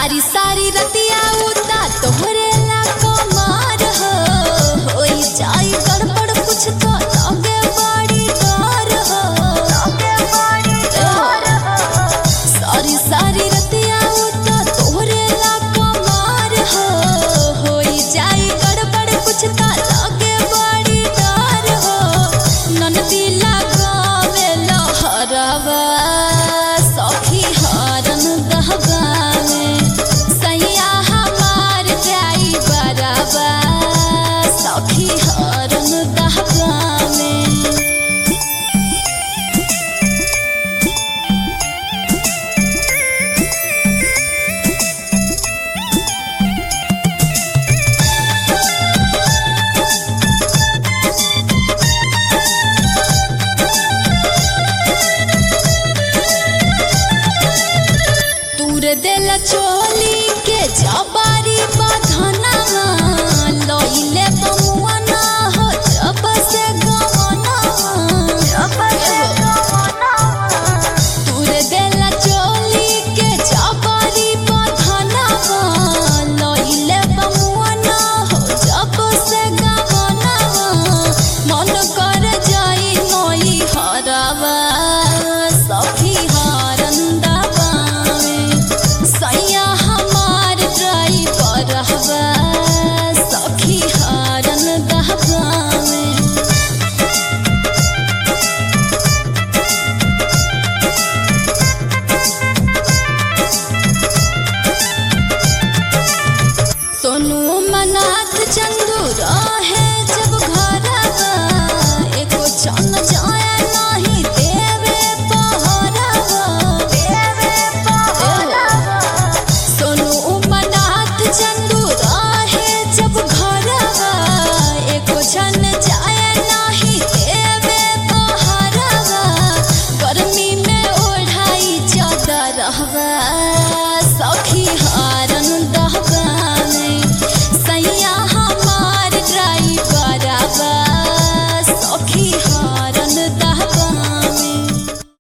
सारी सारी रतिया उता तोहरे ला कमार हो होई जाई गड़बड़ कुछ तो लगे बड़ी डर हो लगे बड़ी डर हो सारी सारी रतिया उता तोहरे ला कमार हो होई जाई गड़बड़ कुछ तो लगे बड़ी डर हो ननदी लगावे लहरवा सखी हरन दहगावे सैया हमार जाई बराबा सखी हरन दहगावे तूर दिल चोली के जबारी बधना लइले बमुआना हो जब से गवना जब से गवना तूर दिल चोली के जबारी बधना लइले बमुआना हो जब से गवना मन कर जाई नई हरावा सखी हरन दबावे सैया हमार ड्राइवर हवा सखी हरन दबावे सोनू मनाथ चंदू रहे